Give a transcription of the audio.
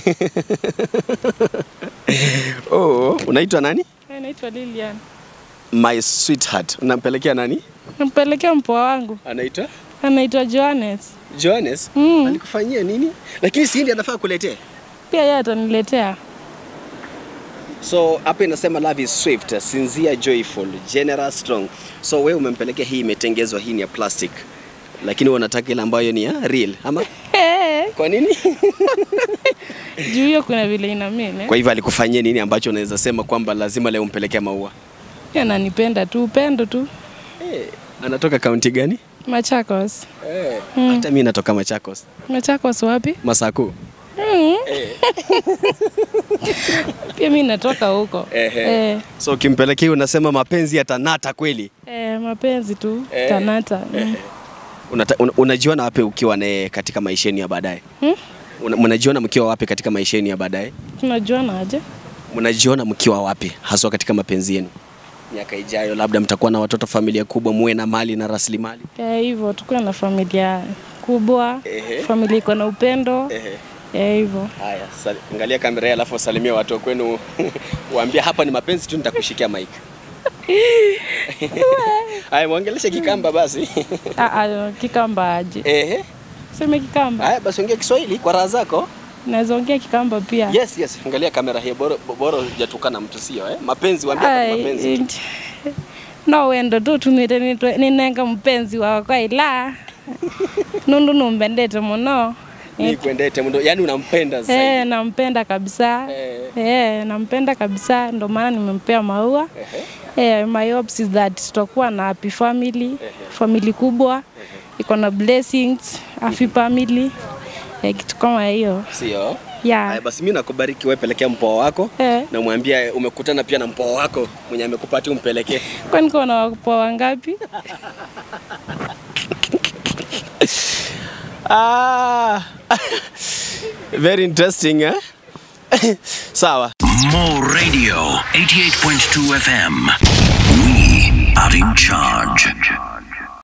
oh, unaitwa nani? Naitwa Lilian. My sweetheart. Unampelekea nani? Nampelekea mpoa wangu Anaitwa anaitwa Johannes. Johannes. Mm. Alikufanyia nini? Lakini si ndiye anafaa kuletea. Pia yeye ataniletea. So hapa inasema love is swift, sincere, joyful, generous, strong. So wewe umempelekea hii imetengezwa, hii ni ya plastic, lakini wanataka ile ambayo ni ya real ama Eh, kwa nini? Juu hiyo kuna vile ina mimi. Kwa hivyo alikufanyia nini ambacho unaweza sema kwamba lazima leo umpelekee maua? Yeye ananipenda tu, upendo tu. Eh, anatoka kaunti gani? Machakos. Eh, hata mimi natoka Machakos. Machakos wapi? Masaku. Mm. Pia mimi natoka huko. Ehe. Eh, So ukimpelekea unasema mapenzi yatanata kweli. eh, mapenzi tu Eh. tanata. Mm. Unata, un, unajiona wapi ukiwa naye katika maisha yenu ya baadaye? Hmm? Una- Mnajiona mkiwa wapi katika maisha yenu ya baadaye? Tunajuana aje? Mnajiona mkiwa wapi haswa katika mapenzi yenu? Miaka ijayo labda mtakuwa na watoto, familia kubwa, muwe na mali na rasilimali. Eh, hivyo tukuwe na familia kubwa, Ehe. familia iko na upendo. Ehe. Eh, hivyo. Haya, sali- angalia kamera hii alafu wasalimie watu wa kwenu, waambie hapa ni mapenzi tu, nitakushikia mic. Haya, mwongeleshe Kikamba basi. Ah, ah, Kikamba aje? Ehe. Seme Kikamba. Haya basi, ongea Kiswahili kwa raha zako. Naweza ongea Kikamba pia. Yes, yes. Angalia kamera hii, bora bora hujatukana mtu sio eh? Mapenzi, waambie hapa ni Ai, mapenzi. tu. inch- no wendo tu tunwite nitwe- ninenga mupenzi wakwa ila nundu numbendete muno Ni kuendete mndo, yani unampenda Eh, zaidi. nampenda kabisa Eh. Eh, nampenda kabisa ndo maana nimempea maua Eh, my hopes is that tutakuwa na happy family family kubwa iko na blessings happy family eh, kitu kama hiyo Sio? yeah. Haya basi mimi nakubariki wewe, pelekea mpoa wako Eh. na mwambie umekutana pia na mpoa wako mwenye amekupatia umpelekee. kwani kuna wapoa wangapi Ah. Very interesting eh? Sawa. Mo Radio 88.2 FM. We are in charge.